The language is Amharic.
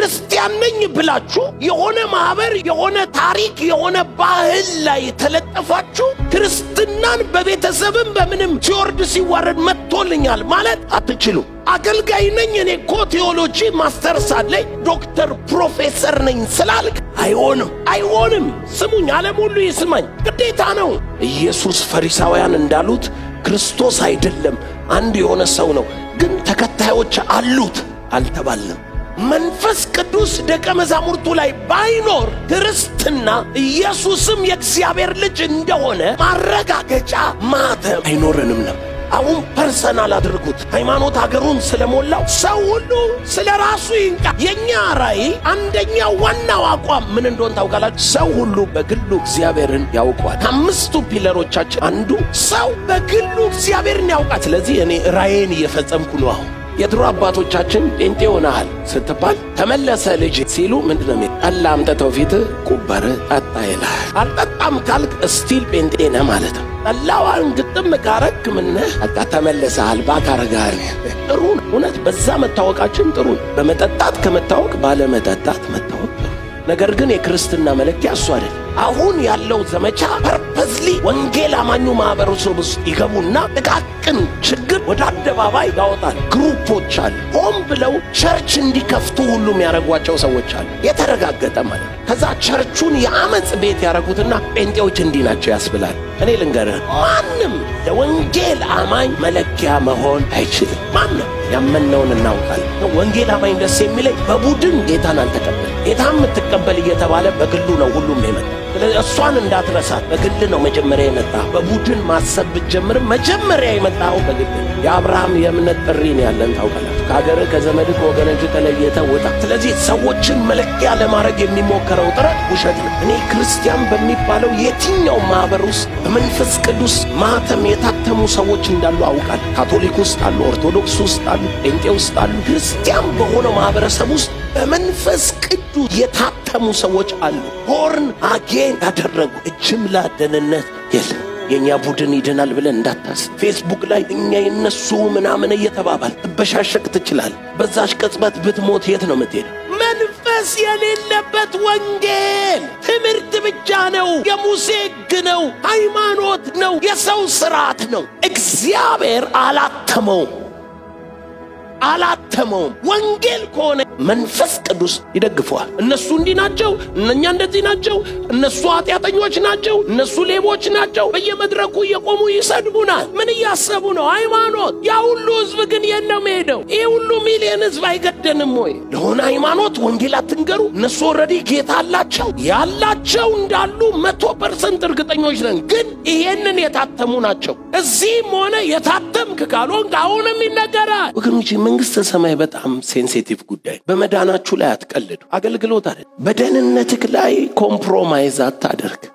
ክርስቲያን ነኝ ብላችሁ የሆነ ማህበር፣ የሆነ ታሪክ፣ የሆነ ባህል ላይ ተለጠፋችሁ ክርስትናን በቤተሰብም በምንም ሲወርድ ሲዋረድ መጥቶልኛል ማለት አትችሉም። አገልጋይ ነኝ እኔ እኮ ቴዎሎጂ ማስተርስ አለኝ ዶክተር ፕሮፌሰር ነኝ ስላልክ አይሆንም፣ አይሆንም። ስሙኝ፣ ዓለም ሁሉ ይስማኝ፣ ግዴታ ነው። ኢየሱስ ፈሪሳውያን እንዳሉት ክርስቶስ አይደለም፣ አንድ የሆነ ሰው ነው፣ ግን ተከታዮች አሉት አልተባለም። መንፈስ ቅዱስ ደቀ መዛሙርቱ ላይ ባይኖር ክርስትና ኢየሱስም የእግዚአብሔር ልጅ እንደሆነ ማረጋገጫ ማተም አይኖረንም ነው። አሁን ፐርሰናል አድርጉት። ሃይማኖት ሀገሩን ስለሞላው ሰው ሁሉ ስለ ራሱ ይንቃ። የእኛ ራእይ አንደኛው ዋናው አቋም ምን እንደሆን ታውቃላችሁ? ሰው ሁሉ በግሉ እግዚአብሔርን ያውቋል። ከአምስቱ ፒለሮቻችን አንዱ ሰው በግሉ እግዚአብሔርን ያውቃል። ስለዚህ እኔ ራእይን እየፈጸምኩ ነው አሁን የድሮ አባቶቻችን ጴንጤ ሆነሃል ስትባል ተመለሰ ልጅ ሲሉ ምንድን ነው ጠላ አምጥተው ፊት ቁበር ጠጣ ይልሃል። አልጠጣም ካልክ እስቲል ጴንጤ ነህ ማለት ነው። ጠላዋን ግጥም ካረክ ምነህ በቃ ተመለሰሃል። ባካረጋል ጥሩ ነው። እውነት በዛ መታወቃችን ጥሩ ነው። በመጠጣት ከመታወቅ ባለመጠጣት መታወቅ ጥሩ ነገር ግን የክርስትና መለኪያ እሱ አይደለም። አሁን ያለው ዘመቻ ፐርፐዝሊ ወንጌል አማኙ ማህበረሰብ ውስጥ ይገቡና ጥቃቅን ችግር ወደ አደባባይ ያወጣል። ግሩፖች አሉ፣ ሆን ብለው ቸርች እንዲከፍቱ ሁሉ የሚያደርጓቸው ሰዎች አሉ። የተረጋገጠ ማለት ነው። ከዛ ቸርቹን የአመፅ ቤት ያደረጉትና ጴንጤዎች እንዲህ ናቸው ያስብላል። እኔ ልንገርህ፣ ማንም ለወንጌል አማኝ መለኪያ መሆን አይችልም። ማንም ያመነውን እናውቃለን። ወንጌል አማኝ ደስ የሚለኝ በቡድን ጌታን አልተቀበል ጌታ የምትቀበል እየተባለ በግሉ ነው ሁሉም የመጣ ስለዚህ እሷን እንዳትረሳት በግል ነው መጀመሪያ የመጣ በቡድን ማሰብ ብትጀምርም መጀመሪያ የመጣው በግል ነው። የአብርሃም የእምነት ጥሪ ነው ያለን ታውቃላችሁ። ከሀገርህ ከዘመድህ ከወገኖች ተለየተ ውጣ። ስለዚህ ሰዎችን መለኪያ ለማድረግ የሚሞከረው ጥረት ውሸት ነው። እኔ ክርስቲያን በሚባለው የትኛው ማህበር ውስጥ በመንፈስ ቅዱስ ማህተም የታተሙ ሰዎች እንዳሉ አውቃለሁ። ካቶሊክ ውስጥ አሉ፣ ኦርቶዶክስ ውስጥ አሉ፣ ጴንጤ ውስጥ አሉ። ክርስቲያን በሆነው ማህበረሰብ ውስጥ በመንፈስ ቅዱስ የታተሙ ሰዎች አሉ። ቦርን አጌን ያደረጉ ጅምላ ደህንነት የለም። የእኛ ቡድን ይድናል ብለን እንዳታስብ። ፌስቡክ ላይ እኛ የነሱ ምናምን እየተባባል ትበሻሸቅ ትችላል። በዛች ቅጽበት ብትሞት የት ነው የምትሄደው? መንፈስ የሌለበት ወንጌል ትምህርት ብቻ ነው። የሙሴ ሕግ ነው። ሃይማኖት ነው። የሰው ስርዓት ነው። እግዚአብሔር አላተመውም አላተመውም። ወንጌል ከሆነ መንፈስ ቅዱስ ይደግፈዋል። እነሱ እንዲህ ናቸው፣ እነኛ እንደዚህ ናቸው፣ እነሱ ኃጢአተኞች ናቸው፣ እነሱ ሌቦች ናቸው። በየመድረኩ እየቆሙ ይሰድቡናል። ምን እያሰቡ ነው? ሃይማኖት። ያ ሁሉ ህዝብ ግን የት ነው መሄደው? ይህ ሁሉ ሚሊዮን ህዝብ አይገደንም ወይ? ለሆነ ሃይማኖት ወንጌል አትንገሩ። እነሱ ኦልሬዲ ጌታ አላቸው። ያላቸው እንዳሉ መቶ ፐርሰንት እርግጠኞች ነን። ግን ይሄንን የታተሙ ናቸው። እዚህም ሆነ የታተምክ ካልሆንክ አሁንም ይነገራል ወገኖች መንግሥተ ሰማይ በጣም ሴንሲቲቭ ጉዳይ። በመዳናችሁ ላይ አትቀልዱ። አገልግሎት አይደል። በደህንነትህ ላይ ኮምፕሮማይዝ አታደርግ።